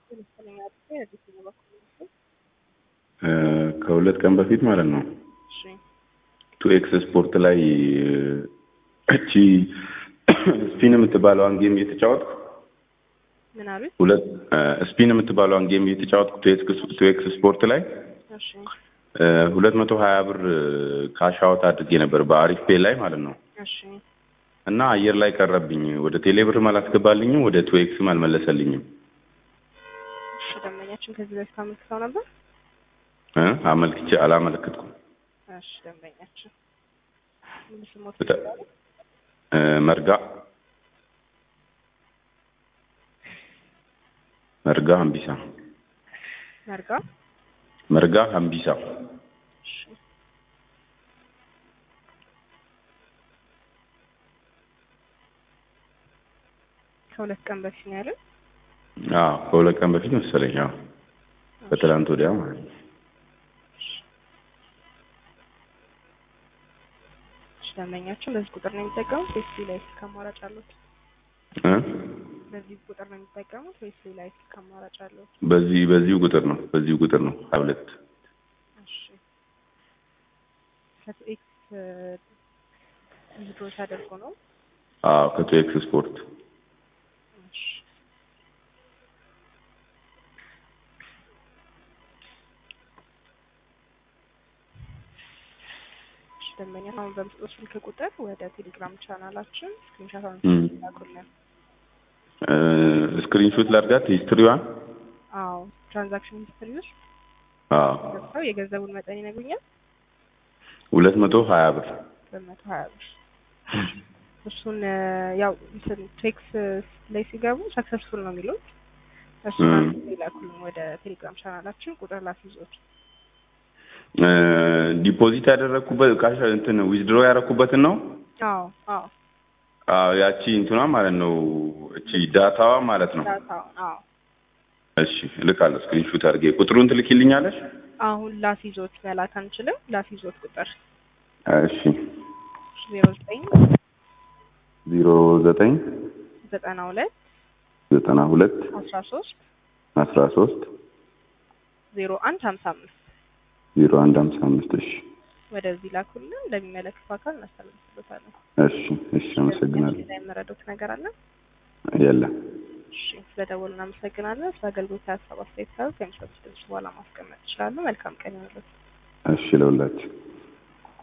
መሰለኝ አድርጌ የትኛው በኩል ነው? ከሁለት ቀን በፊት ማለት ነው እሺ ቱ ኤክስ ስፖርት ላይ እቺ ስፒን የምትባለዋን ጌም እየተጫወትኩ ምን አሉት? ሁለት ስፒን የምትባለዋን ጌም እየተጫወትኩ ቱ ኤክስ ስፖርት ላይ እሺ ሁለት መቶ ሀያ ብር ካሽ አውት አድርጌ ነበር በአሪፍ ፔ ላይ ማለት ነው እሺ እና አየር ላይ ቀረብኝ። ወደ ቴሌብርም አላስገባልኝም፣ ወደ ቱ ኤክስም አልመለሰልኝም። እሺ ደንበኛችን ከዚህ በፊት አመልክተው ነበር? እ አመልክቼ አላመለከትኩም። እሺ ደንበኛችን ምን ስሞት በጣ- እ መርጋ መርጋ ሀምቢሳ መርጋ መርጋ ሀምቢሳ እሺ ከሁለት ቀን በፊት ነው ያለን። አዎ ከሁለት ቀን በፊት መሰለኝ። አዎ በትላንት ወዲያ ማለት ነው። እሺ ደንበኛችን በዚህ ቁጥር ነው የሚጠቀሙት ወይስ ሌላ የስልክ አማራጭ አሉት? እ በዚህ ቁጥር ነው የሚጠቀሙት ወይስ ሌላ የስልክ አማራጭ አሉት? በዚህ በዚሁ ቁጥር ነው በዚሁ ቁጥር ነው ሀያ ሁለት እሺ ከኤክስ ዊዝድሮ ተደርጎ ነው። አዎ ከቱ ኤክስ ስፖርት እሺ እሺ ደንበኛ አሁን በምስጦት ስልክ ቁጥር ወደ ቴሌግራም ቻናላችን ስክሪንሻት እም። አንስተው ላኩልን። ስክሪንሾት ላድርጋት ሂስትሪዋን። አዎ ትራንዛክሽን ሂስትሪ ውስጥ አዎ ገብተው የገንዘቡን መጠን ይነግሩኛል። ሁለት መቶ ሀያ ብር በመቶ ሀያ ብር እሱን እ፣ ያው እንትን ቴክስ ላይ ሲገቡ ሰክሰስፉል ነው የሚሉት እሱን እም። አንድ ይላኩልን ወደ ቴሌግራም ቻናላችን ቁጥር ላስይዞት ዲፖዚት ያደረግኩበት ካሽ እንትን ዊዝድሮ ያደረግኩበትን ነው። አዎ አዎ አዎ ያቺ እንትኗ ማለት ነው እቺ ዳታዋ ማለት ነው። ዳታውን አዎ እሺ እልካለሁ። ስክሪንሹት አድርጌ ቁጥሩን ትልኪልኛለሽ? አሁን ላስይዞት መላክ አንችልም። ላስይዞት ቁጥር እሺ ዜሮ ዘጠኝ ዜሮ ዘጠኝ ዘጠና ሁለት ዘጠና ሁለት አስራ ሶስት አስራ ሶስት ዜሮ አንድ ሀምሳ አምስት ዜሮ አንድ ሀምሳ አምስት እሺ ወደዚህ ላኩልን። እንደሚመለከቱ አካል እናስተላልፍበታለን። እሺ እሺ አመሰግናለሁ። ሌላ የመረዱት ነገር አለ? የለም እሺ ስለደወሉ እናመሰግናለን። ስለ አገልግሎት ሀሳብ አስተያየት ካሉ ከሚሰጡት ድምጽ በኋላ ማስቀመጥ ይችላሉ። መልካም ቀን ይሁንልዎት። እሺ ለሁላችሁ